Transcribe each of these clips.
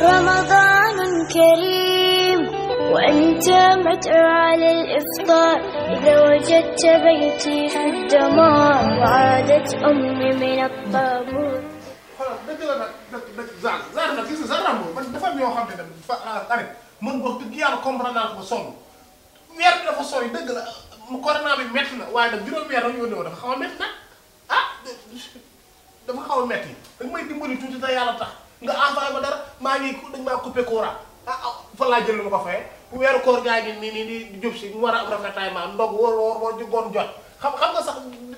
رمضان كريم وأنت مدعو على الإفطار إذا وجدت بيتي في الدمار وعادت أمي من الطابور xoolal dëgg la nag dëgg dëgg Zane Zane nag gis nga Zane Rambo man dafa am yoo xam ne dafa tamit man wax dëgg yàlla comprendre naa ko ba sonn weer bi dafa sooy dëgg la mu corona bi métti na waaye nag juróom weer la ñu yónnee woon dafa xaw a métti nag ah dafa xaw a métti da nga may dimbali tuuti te yàlla tax nga envoyé ma dara maa ngi dañ maa coupé courant ah ah fa laa jël lu ma ko fayee weeru koor gaa ngi nii nii di jub si mu war a am rafetaay ma ndog wóor wóor wóor di goon jot xam xam nga sax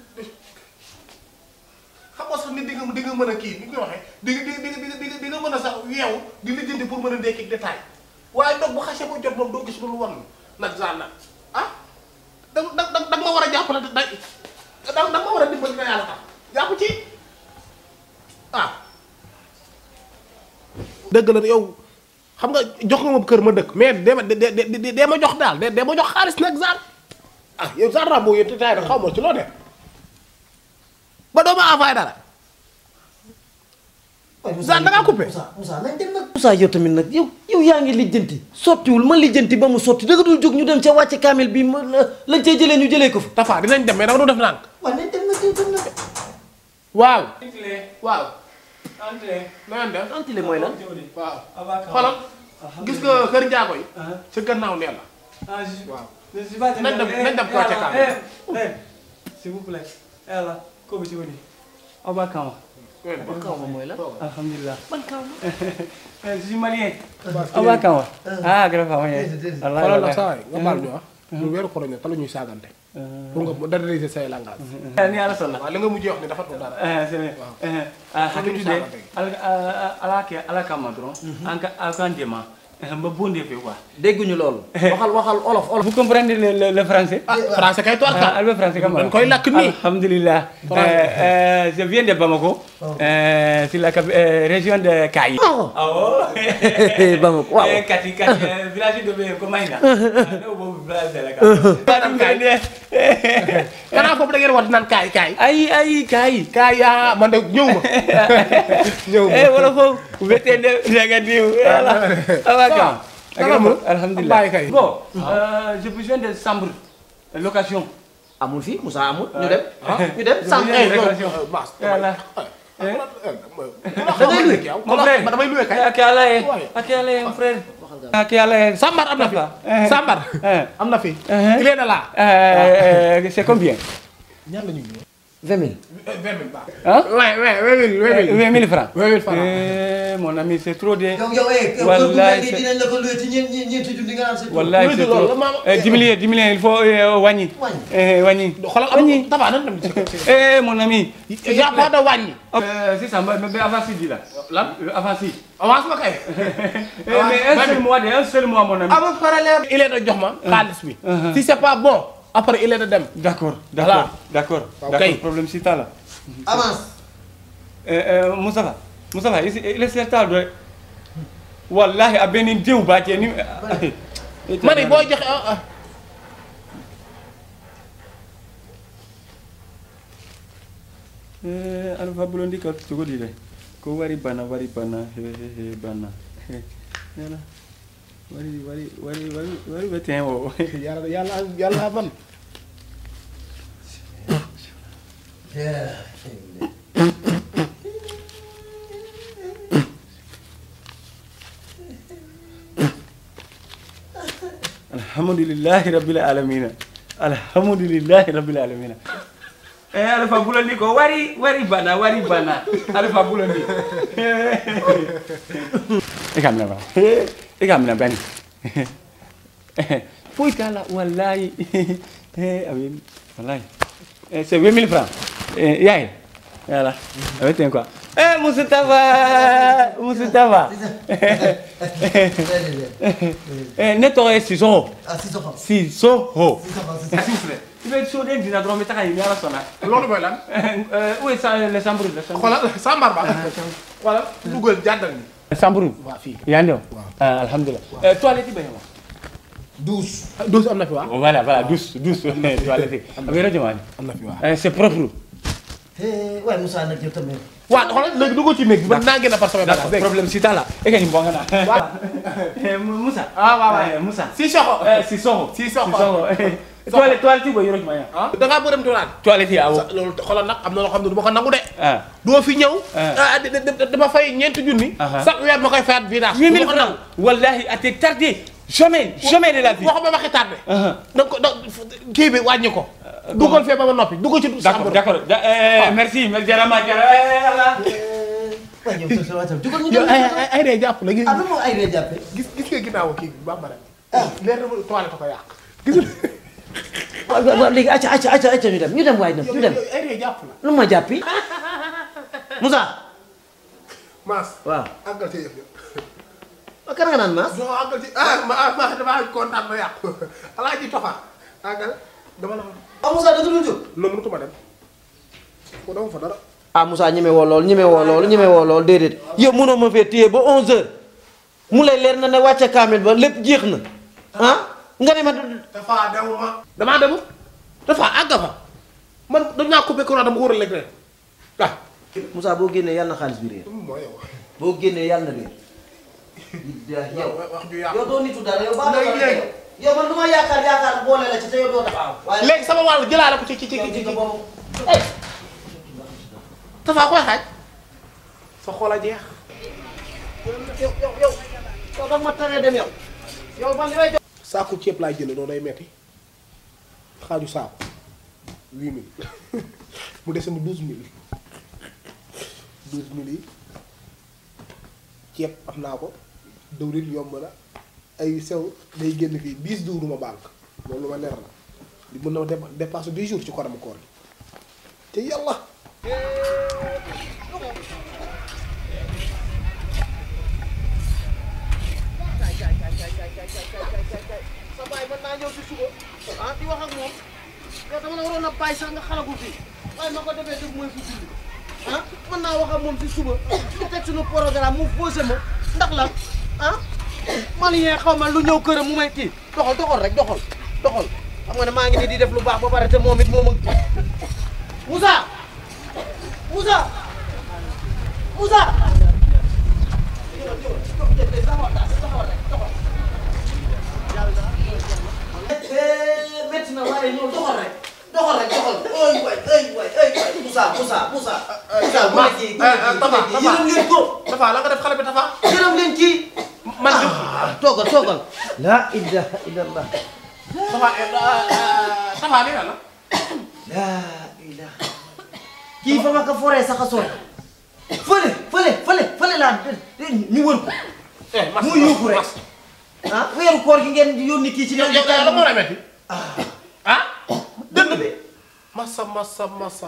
xam nga sax nit di nga di nga mën a kii ni koy waxee di nga di nga di nga di nga di nga mën a sax yeewu di lijjanti pour mën a ndekki détail waaye ndog bu xasee ba jot moom doo gis lu wan nag Zane nag ah da da da da nga ma war a jàppale da da da nga ma war a dimbali nga yàlla tax jàpp ci ah. dëgg la yow xam nga jox nga ma kër ma dëkk mais dee ma dee dee dee ma jox daal dee dee ma jox xaalis nag Zane ah yow Zane Rambo yéen te taay rek xaw ma ci loo def ba doo ma envoyé dara. Zane da ngaa coupé. Moussa Moussa nañ dem nag. Moussa yow tamit nag yow yow yaa ngi lijjanti sottiwul ma lijjanti ba mu sotti danga dul jóg ñu dem ca wàcce kaamil bi ma lañ cay jëlee ñu jëlee ko fa. Tafa dinañ dem mais dama doon def nànk. waaw nañ dem nag yow dem nag. waaw. waaw. Entrez. na ngeen def. antile mooy lan. waaw. Abaka. xoolal gis nga kër njaago yi. ca gannaaw nee la. Ah, je, waaw. je suis pas Nañ dem- nañ dem Kocc Kaam. Eh, eh, s'il vous plaît. Eh là, comme tu veux. Abaka. ban kaw ma mooy lan. Alhamdulillah. ban kaw ma. Eh, Je suis malien. Abaka. Ah, grave. Ouais. Allah, xoolal nag Allah. saa yi nga baal ñu ah. ñu weeru koor ñu te la ñuy saagante. pour nga moderniser say langage. Eh, Ni ala sala. waaw li nga mujjee wax ni dafa tudd dara. Eh, c'est vrai. Eh, ah, hakili de. Ala ala ke ala kama dron. Anka akan dema. Eh, Mba bonde fe quoi. dégguñu loolu. waxal waxal olof olof. Vous comprenez le, le, le français ah français kay toor Ah, ka. Albe français comment dañ koy lakk nii. Alhamdulillah. Euh, euh, je viens de Bamako. Euh, c'est la cap- euh, région de Kayi. Oh. Ah oh. Bamako, waaw. Eh, Kati, Kati, euh, village de Komaïna. Ah, non, bon, village de la Kati. Madame Kane. gannaaw foofu da ngeen war di naan kaay kaay. Aïe, aïe, Kayi. kaay yaa man de ñëw ma. ñëw ma. Eh, voilà, faut, vous mettez de, regardez, voilà. Ah, ouais, quand? Naka mu? Alhamdulillah. Bàyyi kay. Bon, euh, j'ai besoin de chambre, de location. amul fii Moussa amul. ñu dem ñu dem Je sànq. viens de non, location. euh, Mass, Voilà. da ngay luy? Mon frère. damay luwe kay. Ak yàlla ye. Ouais. Ak yàlla ye, mon frère. Ak yàlla ye. Sambar am na fi. Eh. Sambar. Eh. am na fi. Eh. il est de là. Euh, c'est combien ñaar la ñuy luwe. vingt mille. vingt mille baax. Hein Ouais, ouais, vingt mille, vingt mille. 20 000 francs. 20 000 francs. Eh, mon ami, c'est trop de. yow yow eh. kër Wallaay bu mel nii c'est- dinañ la ko luwe ci ñeent ñeent ñeenti junni nga naan sa. Wallahi, Oui, c'est de loolu, trop. maman. Eh, 10 millions, 10 millions, il faut euh, wàññi. Wàññi. Eh, wàññi. xoolal am tabax nan dem ci. Eh, mon ami. y a pas de wàññi. Euh, c'est ça, mais mais avant si, dis là. lan Euh, Avant si. avance ma kay. Eh, mais un seul mois, de, un seul mois, mon ami. avec parallèle. il est de jox ma xaalis bi. Uh-huh. si c'est pas bon après il est de dem. D'accord, Voilà. d'accord, d'accord. Ok. D'accord, problème c'est ça là. avance. Eh, eh, Moustapha, Moustapha, il il est certain de. Wallahi, a benin diw ba ke ni. ma ne boo joxe ah ah. Eh, alfa bulondi ka cogo di dɛ ko wari bana wari bana he he he bana yala wari wari wari wari wari bɛ tɛn o yàlla yàlla yàlla man. alhamdulillahi rabbil alamin alhamdulillahi rabbil alamin eh alfa bulondi ko wari wari bana wari bana alfa bulondi e kam na ba e kam na bani foyi t'a la wallahi eh amin wallahi eh c'est 20 000 francs eh yaay voilà avec ten quoi eh Moustapha Moustapha eh ne tɔgɔ ye Sisoko ah si soxal. Sisoko si soxal si s'il soxal. vous plaît i bɛ soden dina dɔrɔn n bɛ taga yen ni ala sɔnna loolu mooy lan. où est ça les chambres les chambres xoolal Sambar ba. xoolal dugal jàddal ni. chambre waa fii. yaa ndew alhamdulilah eh toilette bɛ yen wa douze. douze am na fi waa. voilà voilà douce douce toilette a bɛ yɔrɔ jumɛn am na fi waa. Eh, c'est propre waaye Moussa nag yow tamit. waaw xoolal léegi dugg ci néeg bi man naa génn par sama D'accord, bagage dégg nga. problème si tala. E ka ni bonga na. Voilà. Eh, Moussa. Ah, waaw, waaw. Eh, Moussa. si soxo. Eh, si soxo. Si soxo. Si soxo. Eh, Toilette, toilette yi boy yoro ma ya. ah da ngaa bëri tuuraan. Toilette yi awo. sa loolu xoolal nag am na loo xam ne du ma ko nangu de. Ah. doo fi ñëw. Ah. ah di- di- di- dama fay ñeenti junni. Aha. chaque weer ma koy fayaat virage. Huit du mille ma ko nangu. francs. Wallahi, à te tarder. Jamais, jamais de la vie. waxuma waxi tardé. Ah. donc donc kii bi wàññi ko. dugal fee ba ma noppi dugg ci. D'accord, d'accord. Da- eh, merci, merci jarama jarama. Eh, Allah. waaye yow sa sa waatam jugal ñu yow dem. ay ay ay day jàpp la gis ah lu mu ay ree jàppe. gis gis nga ginnaaw kii bi bambara. leer na ma toilette ko yàq. gis nga waaw waaw léegi acca acca acca acca ñu dem ñu dem waaye dem yow ñu dem. yow ay day jàpp la. lu ma jàppi. Moussa. Maas. waaw. àggal ci yëf yëpp. waaw kan nga naan Maas. non àggal ci ah ma ah ma damaa kontaan ma yàqu alaaji toxa àggal dama la ah Moussa da dul jóg. non mënutuma dem ko dama fa dara. ah Moussa ñeme woo lool ñeme woo lool ñeme woo lool déedéet yow mënoo ma fee téye ba 11h mu lay leer na ne wàcce kaamil ba lépp jeex na ah nga ne ma dafa demuma. damaa demu dafa àgg fa man dañ naa coupé courant dama ko war a lekk rek ah. Moussa boo génnee yàlla na xaalis bi réer mooy yow. boo génnee yàlla na réer yow wax ju yàqu. yow doo nitu dara yow baax Léegi, léegi. yow man du ma yaakaar yaakaar boole la ci te yow doo taxaw waaye léegi sama wàll jëlaale ko ci ci ci yow ci ci ci. boobu dafa koy xaaj. sa xol a jeex. yow yow yow yow da ma taree dem yow yow man li may jox saaku ceeb laay jënd noonu day metti xaaju saaku huit mille mu dese ma douze mille douze mille yi ceeb am naa ko dëwlin yomb na ay sew day génn fii dix jours du ma banque loolu lu ma leer la di mën na ma dép- dépasse dix jours ci koram koor gi te yàlla sa baay mën naa ñëw si suba ah di wax ak moom yow dama la waroon a bàyyi sax nga xalagu fii waaye ma ko defee def mooy fu julli ah mën naa wax ak moom si suba ñu teg suñu programme mu posé ma ndax lan ah malien xaw ma lu ñëw këram mu may kii doxal doxal rek doxal doxal xam nga ne maa ngi nii di def lu baax ba pare te moom it moom ak Moussa Moussa Moussa métti na waaye ñëw doxal rek doxal rek doxal ay waay ay waay ay waay Moussa Moussa Moussa. Moussa bu Ma- nekkee bu eh, eh, nekkee Tafa, bu Tafa. nekkee yërëm leen ko dafa la nga def xale bi dafa yërëm leen kii. man de ah toogal toogal. la ilaha illallah. dafa dafa li la la ilaha. kii fa ma ko foree sax a sori. fële fële fële fële laa ñu wër ko. eh mas muy yuuxu rek. ah weeru koor gi ngeen di yónni kii ci yow yow la moo lay metti ah dënn bi. massa massa massa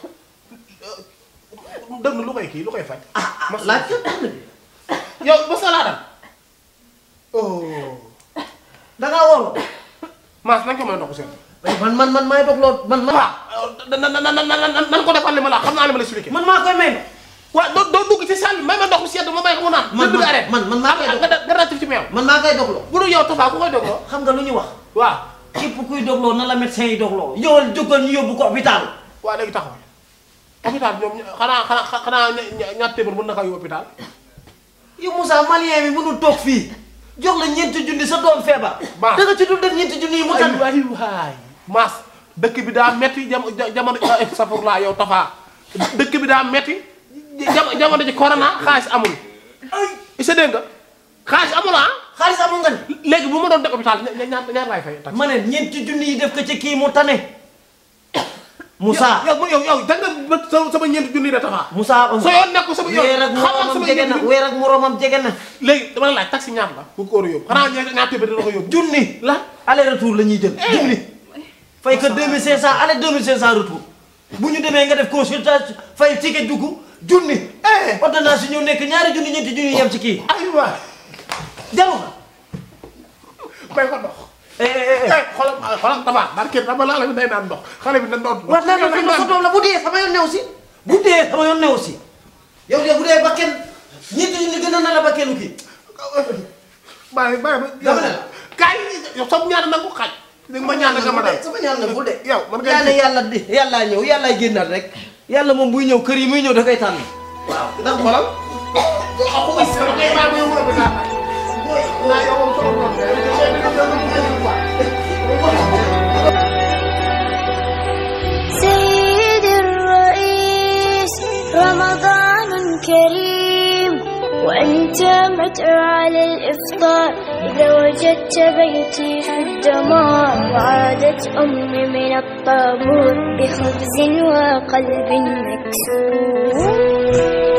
dënn lu koy kii lu koy faj. massa laaj ko dënn bi. yow mos na laa dal. oh. da ngaa wóorloo. Maas nañ ko may ndox seen. man man man maay dox loo man man. waaw na na na na na nan ko defal li ma la xam naa li ma la expliqué. man maa koy may. waaw doo doo dugg ci salle bi may ma ndox mu sedd ma may ko mu naan. Man- dëgg man- arrêté. man- man maa koy nga dox. nga ratif ci meew. man maa koy dogloo. bu dul yow Tafa ku koy dogloo. xam nga lu ñu wax. waaw. képp kuy dogloo na la médecin yi dogloo. ñëwal jógal ñu yóbbu ko hôpital. waaw léegi taxawal. hôpital ñoom xanaa xanaa xanaa ña ña ñaar téeméer mën na ko yóbbu hôpital. yow Moussa malien bi mënul toog fii jox la ñeenti junni sa doom feebar. Baax. da nga ci dul def ñeenti junni yi mu ay tànn. waay waay. Maas dëkk bi daa metti jam jamono safurlaa yow Tafa dëkk bi daa metti jam- jamono ji corona xaalis amul. ay sa dégg nga xaalis amul ah. xaalis amul nga ne. léegi bu ma doon def hôpital ña- ñaar ñaar laay fay. ma ne ñeenti junni yi def ko ci kii mu tane. Moussa yow yow yow da nga ba sa sama ñeenti junni de Tafa. Moussa. sa yoon nekku sama yoon weer ak xamal moroomam sama jege na ñeenti junni. weer ak moroomam jege na. léegi dama la laaj taxi ñaar la. bu ko war a yóbbu xanaa ñaar ñaar téeméer dina ko yóbbu. junni la aller retour la ñuy jël junni fay que 2500 aller 2500 retour bu ñu demee nga def consultation fay ticket dugg junni ordonnance yi ñëw nekk ñaari junni ñetti junni yem ci kii aywa jaru ko may ko ndox. eh eh eh xoolal xoolal Tafa barke dama laa la day naan ndox xale bi na ndox. war naa la fi sa doom la bu dee sama yoon new si bu dee sama yoon new si yow de bu dee ba kenn ñetti junni gën a na la ba kenn kii bàyyi bàyyi ba. Dama ne la. kaay yow sama ñaan na ko xaaj. dégg nga ma ñaan nga ma dal. sama ñaan na bul de yow man ngay yàlla yàlla di yàllaa ñëw yàllaa génnaat rek yàlla moom buy ñëw kër yi muy ñëw da koy tànn waaw ndax xoolal ako is ko kay ba mo mo ba na yo ko so ko de ko ni ko ko ko سيدي الرئيس رمضان كريم وأنت مدعو على الإفطار إذا وجدت بيتي في الدمار وعادت أمي من الطابور بخبز وقلب مكسور